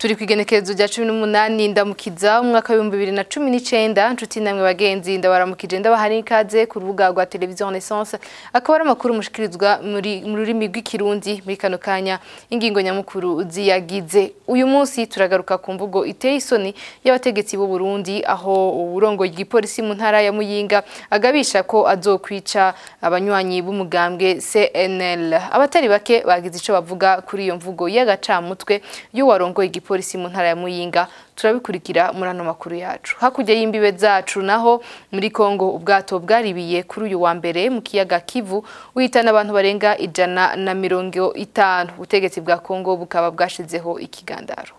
turi ku igenekerezo rya cumi n'umunani ndamukiza umwaka w'ibihumbi bibiri na cumi n'icenda nshuti namwe bagenzi ndabaramukije ndabaha n'ikaze ku rubuga rwa televiziyo renaissance akaba ari amakuru mushikirizwa muri mu rurimi rw'ikirundi muri kano kanya ingingo nyamukuru ziyagize uyu munsi turagaruka ku mvugo iteye isoni y'abategetsi b'u Burundi aho uburongo bw'ipolisi mu ntara ya Muyinga agabisha ko azokwica abanywanyi b'umugambwe CNL abatari bake bagize ico bavuga kuri iyo mvugo y'agacamutwe y'uwarongoye igipolisi mu ntara ya Muyinga turabikurikira muri ano makuru yacu hakurya y'imbibe zacu naho muri Kongo ubwato bwaribiye kuri uyu wa mbere mu kiyaga Kivu uhitana abantu barenga ijana na mirongo itanu ubutegetsi bwa Kongo bukaba bwashizeho ikigandaro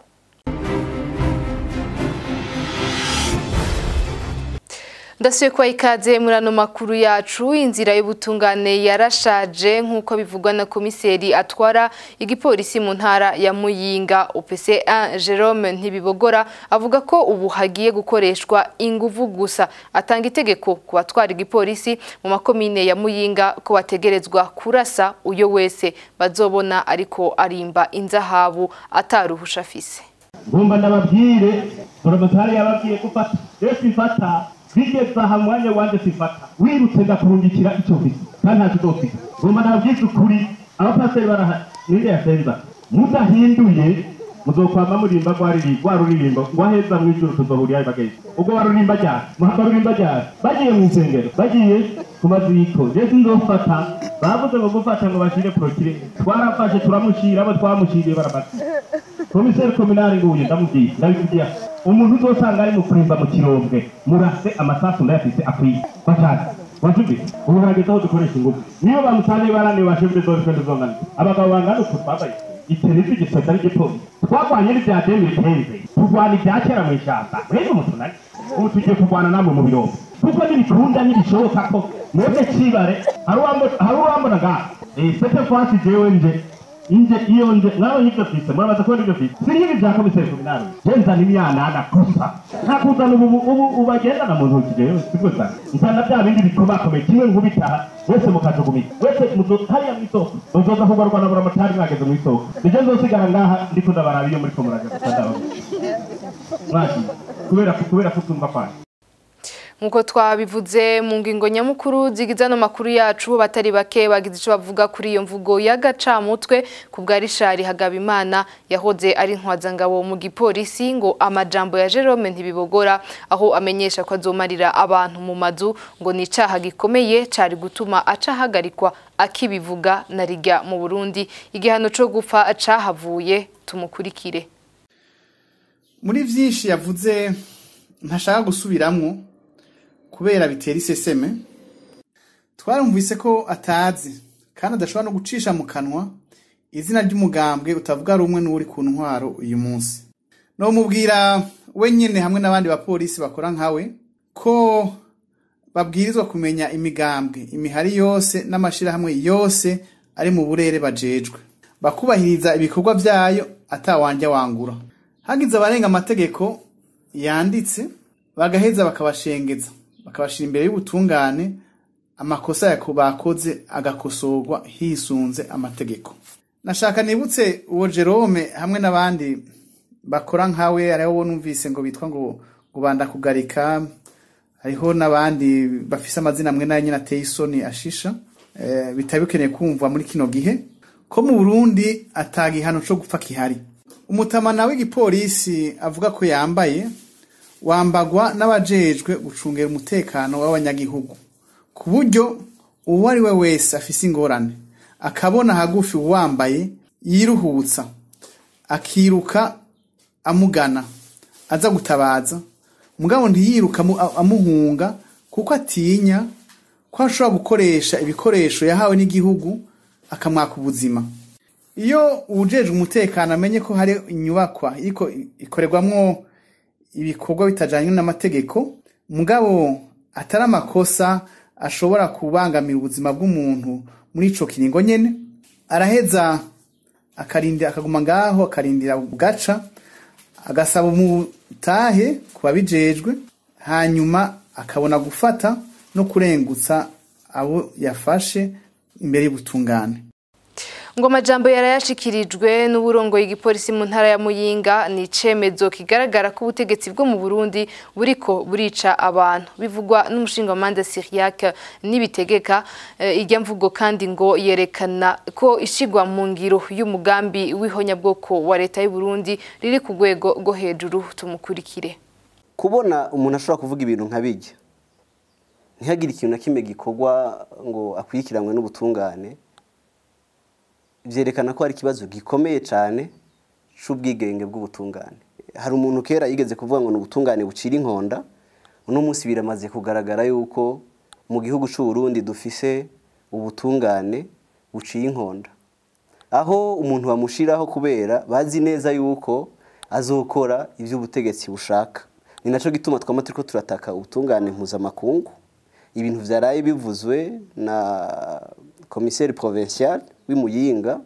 ndasuye kwa ikaze muri ano makuru yacu inzira y'ubutungane yarashaje nk'uko bivugwa na komiseri atwara igipolisi mu ntara ya Muyinga UPC1 Jerome Ntibibogora avuga ko ubu hagiye gukoreshwa inguvu gusa atanga itegeko ku batwara igipolisi mu makomine ya Muyinga ko bategerezwa kurasa uyo wese bazobona ariko arimba inzahabu ataruhusha afise ngomba ndababwire buramatari yababwiye gufata rero twifata bigeze aha mwanya wanje sifata wirutse ndakurungikira ico mfise kandi nta kizofika ngomba ndababwize ukuri abapasiteri baraha ninde yasenza mudahinduye muzokwama murimba rwa ruririmbo ngwaheza mw'ijuru tuzohurirayo bagenzi ubwo barurimba ryari muhava rurimba ryari bagiye mw'isengero bagiye ku maziko je sinzofata bavuze ngo gufata ngo bashire prokire twarafashe turamushira abo twamushiriye baramaze komiseri kominari nguye ndamubwiye ndabikubwira umuntu uzosanga ari mu kurimba mu kirombwe murase amasasu ndayafise akwiye bashaka wajubi ubu harageze aho dukoresha ingufu niyo bamusanze baraniwe bashimire zose twende zongana abagabo bangana uku twambaye iteretse igisozi ari gipolisi twagwanye n'ibya demiri tenze turwana ibya kera mu ishyamba mwebwe umutunani ubu tugiye kurwana namwe mu birombe kuko nibikunda nibishoboka ko mwebwe cibare hari uwambona ngaha sete fasi jewe nje inje iyo nje mwabonye ibyo fise murabaza kubona ibyo fise si nk'ibi bya komiseri kominari je nzana imyanana gusa nta kuzana ubu ubu ubagendana mu ntoki jewe sibwo sana nzana bya bindi bikomakomeye kimwe nkubitaha wese mukajugumira wese hariya mw'isoko muzoza kugarwa na buramatari mwageze mw'isoko nije nzosigara ngaha ndiko ndabaraba iyo muriko muraja gusa ndababwira mwagiye kubera kubera kutumva kwanyu nkuko twabivuze mu ngingo nyamukuru zigize ano makuru yacu batari bake bagize icyo bavuga kuri iyo mvugo y'agacamutwe ku bwa rishari hagabimana yahoze ari intwazangabo mu gipolisi ngo amajambo ya jerome ntibibogora aho amenyesha ko azomarira abantu mu mazu ngo ni icyaha gikomeye cyari gutuma acahagarikwa akibivuga na rijya mu burundi igihano cyo gupfa acahavuye tumukurikire muri byinshi yavuze ntashaka gusubiramwo kubera bitera iseseme twarumvise ko atazi kandi adashobora no gucisha mu kanwa izina ry'umugambwe utavuga rumwe n'uri ku ntwaro uyu munsi nomubwira we nyine hamwe n'abandi bapolisi bakora nkawe ko babwirizwa kumenya imigambwe imihari yose n'amashyirahamwe yose ari mu burere bajejwe bakubahiriza ibikorwa byayo atawanja wangura hagize abarenga amategeko yanditse bagaheza bakabashengeza bakabashira imbere y'ubutungane amakosa yako bakoze agakosorwa hisunze amategeko nashaka nibutse uwo Jerome hamwe n'abandi bakora nkawe hariho numvise ngo bitwa ngo ngo bandakugarika hariho n'abandi bafise amazina amwe nayo nyine ateye isoni ashisha e, bitari bikeneye kumva muri kino gihe ko mu Burundi atagihano co gupfa kihari umutamana w'igipolisi avuga ko yambaye wambagwa n'abajejwe gucungera umutekano w'abanyagihugu ku buryo uwo ari we wese afise ingorane akabona hagufi uwambaye yiruhutsa akiruka amugana aza gutabaza mugabo ntiyiruka amuhunga kuko atinya ko ashobora gukoresha ibikoresho yahawe n'igihugu akamwaka ubuzima iyo uwujejwe umutekano amenye ko hari inyubakwa ikorerwamwo ibikorwa bitajyanye n'amategeko mugabo atari amakosa ashobora kubangamira ubuzima bw'umuntu muri ico kiringo nyene araheza akarindira akaguma ngaho akarindira bugaca agasaba umutahe ku babijejwe hanyuma akabona gufata no kurengutsa abo yafashe imbere y'ubutungane ngo amajambo yarayashikirijwe n'uburongoye igipolisi mu ntara ya Muyinga ni icemezo kigaragara ko ubutegetsi bwo mu Burundi buriko burica abantu bivugwa n'umushingamanza Syriac nibitegeka eh, irya mvugo kandi ngo yerekana ko ishigwa mu ngiro y'umugambi w'ihonyabwoko wa leta y'u Burundi riri ku rwego rwo hejuru tumukurikire kubona umuntu ashobora kuvuga ibintu nka bijya ntihagire ikintu na kimwe gikorwa ngo akurikiranwe n'ubutungane byerekana ko hari ikibazo gikomeye cyane cy'ubwigenge bw'ubutungane hari umuntu kera yigeze kuvuga ngo ni ubutungane bucira inkonda uno munsi biramaze kugaragara yuko mu gihugu cy'u Burundi dufise ubutungane buciye inkonda aho umuntu bamushiraho kubera bazi neza yuko azokora ibyo ubutegetsi bushaka ni nacyo gituma twama turiko turataka ubutungane mpuzamakungu ibintu vyaraye bivuzwe na komiseri provincial w'imuyinga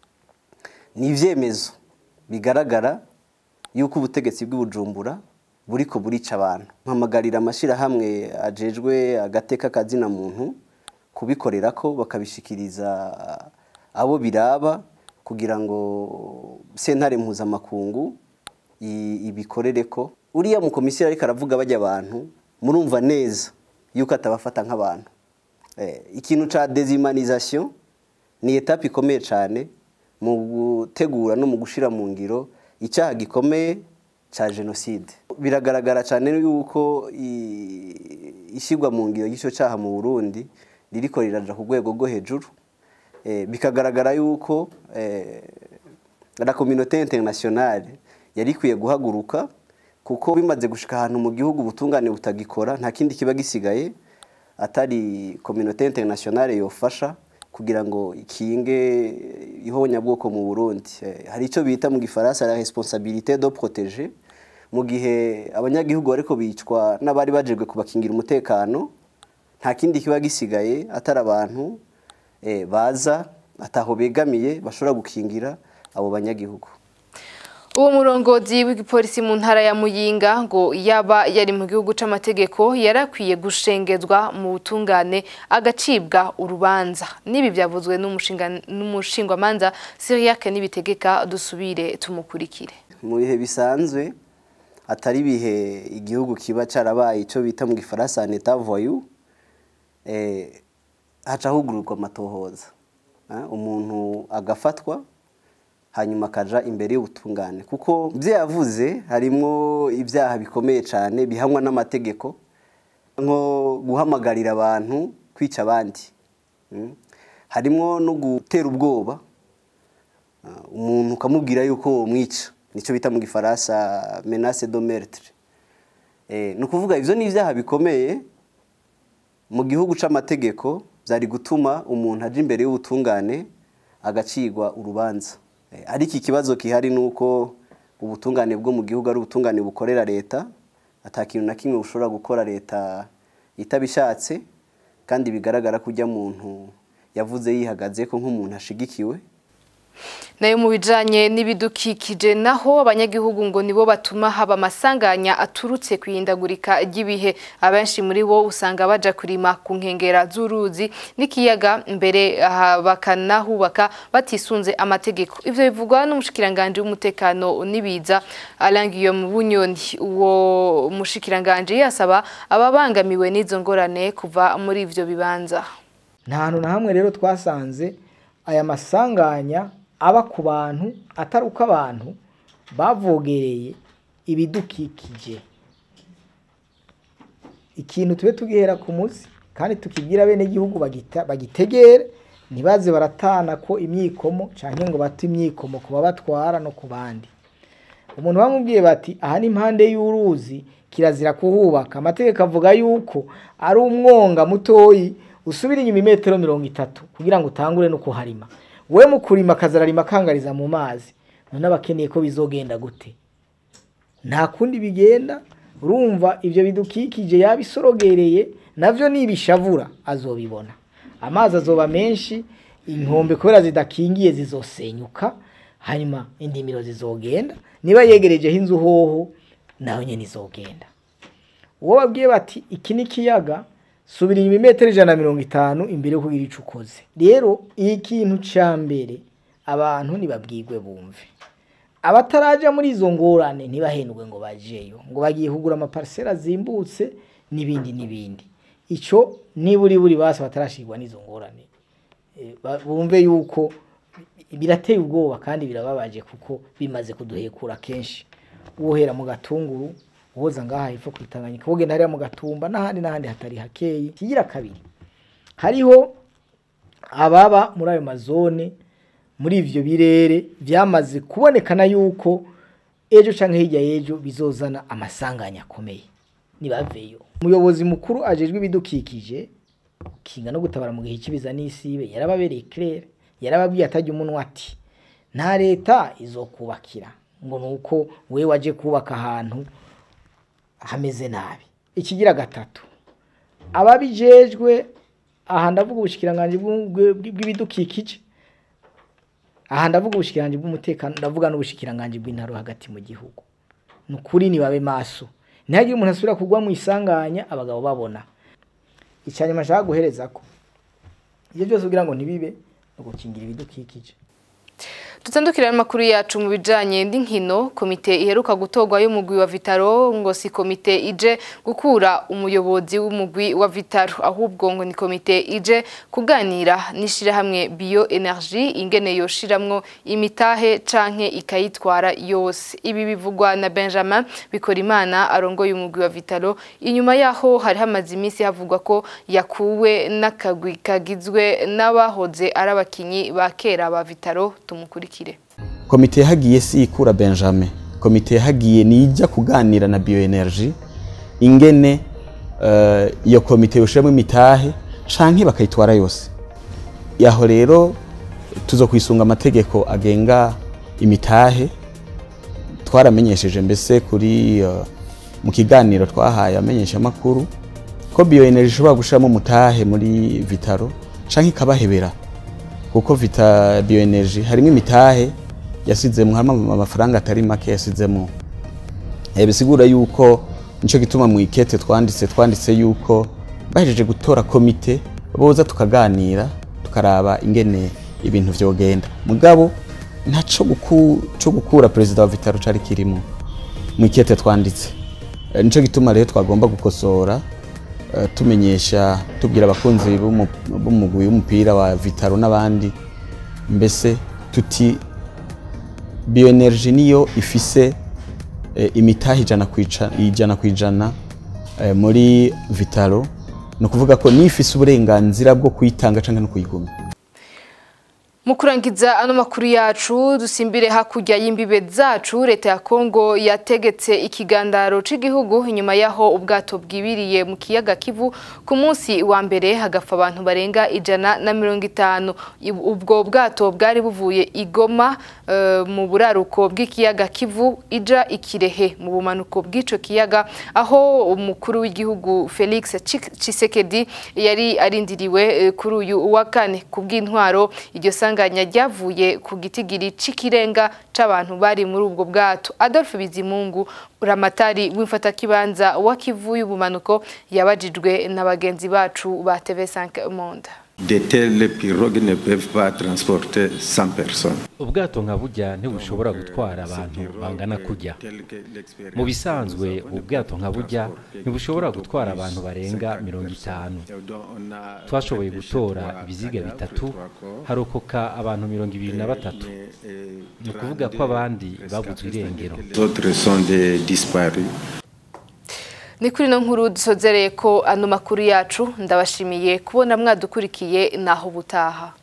ni ivyemezo bigaragara yuko ubutegetsi bw'ibujumbura buriko burica abantu mpamagarira amashirahamwe ajejwe agateka kazina muntu kubikorera ko bakabishikiriza abo biraba kugira ngo sentare mpuzamakungu ibikorere ko uriya mukomisiyari ariko aravuga bajya abantu murumva neza yuko atabafata nk'abantu ikintu cya dezimanizasiyo ni etape ikomeye cyane mu gutegura no mu gushyira mu ngiro icyaha gikomeye cya jenoside biragaragara cyane yuko ishyirwa mu ngiro y'icyo cyaha mu burundi ririko riraja ku rwego rwo hejuru bikagaragara yuko la communauté internationale yari ikwiye guhaguruka kuko bimaze gushika ahantu mu gihugu ubutungane butagikora nta kindi kiba gisigaye atari communauté internationale yofasha kugira ngo ikinge ihonyabwoko mu Burundi hari icyo bita mu gifaransa la responsabilité de protéger mu gihe abanyagihugu bariko bicwa n'abari bajejwe kubakingira umutekano nta kindi kiba gisigaye atari abantu baza ataho begamiye bashobora gukingira abo banyagihugu uwo murongozi w'igipolisi mu ntara ya muyinga ngo yaba yari mu gihugu c'amategeko yarakwiye gushengezwa mu butungane agacibwa urubanza n'ibi byavuzwe n'umushingwamanza Syriac nibitegeka dusubire tumukurikire mu bihe bisanzwe atari ibihe igihugu kiba carabaye ico bita mu gifaransa en état voyou eh haca hugururwa amatohoza umuntu agafatwa hanyuma akaja imbere y'ubutungane kuko ibyo yavuze harimo ibyaha bikomeye cyane bihanwa n'amategeko nko guhamagarira abantu kwica abandi harimo no gutera ubwoba umuntu ukamubwira yuko mwica nicyo bita mu gifaransa menace de meurtre ni ukuvuga ibyo ni ibyaha bikomeye mu gihugu cy'amategeko byari gutuma umuntu aja imbere y'ubutungane agacigwa urubanza ariko ikibazo gihari ni uko ubutungane bwo mu gihugu ari ubutungane bukorera leta atakintu na kimwe bushobora gukora leta itabishatse kandi bigaragara ko ujya muntu yavuze yihagaze ko nk'umuntu ashigikiwe nayo mu bijanye n'ibidukikije naho abanyagihugu ngo nibo batuma haba amasanganya aturutse kwihindagurika ry'ibihe abenshi muri bo usanga baja kurima ku nkengera z'uruzi n'ikiyaga mbere bakanahubaka batisunze amategeko ivyo bivugwa n'umushikiranganje w'umutekano n'ibiza arangiye mu bunyoni uwo mushikiranganje yasaba ababangamiwe n'izo ngorane kuva muri ivyo bibanza nta hantu na hamwe rero twasanze aya masanganya aba ku bantu atari uko abantu bavogereye ibidukikije ikintu tube tugihera ku munsi kandi tukibwira bene igihugu bagitegere ntibaze baratana ko imyikomo cyangwa ngo bate imyikomo ku babatwara no ku bandi umuntu bamubwiye bati aha ni impande y'uruzi kirazira kuhubaka amategeko avuga yuko ari umwonga mutoyi usubira inyuma imetero mirongo itatu kugira ngo utangure no kuharima we mu kurima akazararima akangariza mu mazi none abakeneye ko bizogenda gute nta kundi bigenda urumva ibyo bidukikije yabisorogereye navyo nibishavura azobibona amazi azoba menshi inkombe kubera zidakingiye zizosenyuka hanyuma indimiro zizogenda niba yegerejeho inzu hoho nayo nyene izogenda uwo babwiye bati iki ni ikiyaga subira inyuma imetero ijana na mirongo itanu imbere yo kugira ico ukoze rero iyi kintu ca mbere abantu ntibabwirwe bumve abataraja muri izo ngorane ntibahendwe ngo bajeyo ngo bagiye kugura amaparisera azimbutse n'ibindi n'ibindi icyo niburi buri basi batarashirwa n'izo ngorane Eh, ba- bumve yuko birateye ubwoba kandi birababaje kuko bimaze kuduhekura kenshi uwohera mu gatunguru uwoza ngaha hepfo ku Tanganyika wogenda hariya mu gatumba n'ahandi n'ahandi hatari hakeyi kigira kabiri hariho ababa muri ayo mazone muri ivyo birere vyamaze kubonekana yuko ejo canke hirya y'ejo bizozana amasanganya akomeye nibaveyo umuyobozi mukuru ajejwe ibidukikije kinga no gutabara mu gihe cy'ibiza n'isibe yarababereye claire yarababwiye atajya umunwa ati nta leta izokubakira ngo nuko wewe waje kubaka ahantu hameze nabi ikigira gatatu ababijejwe aha ndavuga ubushikiranganje bw'u- bw- bw'ibidukikije aha ndavuga ubushikiranganje bw'umutekano ndavuga n'ubushikiranganje bw'intaro hagati mu gihugu ni ukuri nibabe maso ntihagire umuntu asubira kugwa mu isanganya abagabo babona icyanyuma nshaka guhereza ko ibyo byose kugira ngo ntibibe ni ugukingira ibidukikije Tutandukira amakuru yacu mu bijanye n'inkino komite iheruka gutorwa y'umugwi wa Vitaro ngo si komite ije gukura umuyobozi w'umugwi wa Vitaro ahubwo ngo ni komite ije kuganira n'ishirahamwe Bio Energy ingene yoshiramwo imitahe canke ikayitwara yose ibi bivugwa na Benjamin Bikorimana arongoye umugwi wa Vitaro inyuma yaho hari hamaze iminsi havugwa ko yakuwe n'akagwi kagizwe n'abahoze ari abakinyi ba kera ba Vitaro tumukurikire komite yahagiye si ikura benjamin komite yahagiye nijya kuganira na bioenergy ingene eh, iyo komite yoshiramo imitahe canke bakayitwara yose yaho rero tuzo kwisunga amategeko agenga imitahe twaramenyesheje mbese kuri eh, mu kiganiro twahaye amenyesha makuru ko bioenergy ishobora gushiramo umutahe muri vitaro canke ikabahebera kuko vita bioenergy harimo imitahe yasizemo harimo amafaranga atari make yasizemo Eh, bisigura yuko nico gituma mu ikete twanditse twanditse yuko bahejeje gutora komite boza tukaganira tukaraba ingene ibintu vyogenda mugabo ntaco guku, co gukura perezida wa vitaro cari kirimo mu ikete twanditse Eh, nico gituma rero twagomba gukosora eh, tumenyesha tubwira abakunzi b'umu- b'umugwi w'umupira wa vitaro n'abandi mbese tuti bioenergy niyo ifise eh, imitahe ijana ku ica- ijana ku ijana eh, muri vitaro ni ukuvuga ko niyo ifise uburenganzira bwo kuyitanga canke no kuyigumya Mu kurangiza ano makuru yacu dusimbire hakurya y'imbibe zacu leta ya Kongo yategetse ikigandaro c'igihugu inyuma yaho ubwato bwibiriye mu kiyaga Kivu ku munsi wa mbere hagapfa abantu barenga ijana na mirongo itanu Ib- ubwo bwato bwari buvuye igoma eh, mu buraruko bw'ikiyaga Kivu ija ikirehe mu bumanuko bw'ico kiyaga aho umukuru w'igihugu Felix Tshiek- Tshisekedi yari arindiriwe eh, kuri uyu wa kane kubw'intwaro iryo sanganya ryavuye ku gitigiri c'ikirenga c'abantu bari muri ubwo bwato Adolphe Bizimungu uramatari w'imfatakibanza wa Kivu y'ubumanuko yabajijwe na bagenzi bacu ba TV5 Monde De telles pirogues ne peuvent pas transporter 100 personnes. ubwato nka burya ntibushobora gutwara abantu bangana kujya mu bisanzwe ubwato nka burya ntibushobora gutwara abantu barenga mirongo itanu twashoboye gutora ibiziga bitatu harokoka abantu mirongo ibiri na batatu ni ukuvuga ko abandi babuzwe irengero Les autres sont des disparus. ni kuri ino nkuru dusozereye ko ano makuru yacu ndabashimiye kubona mwadukurikiye naho ubutaha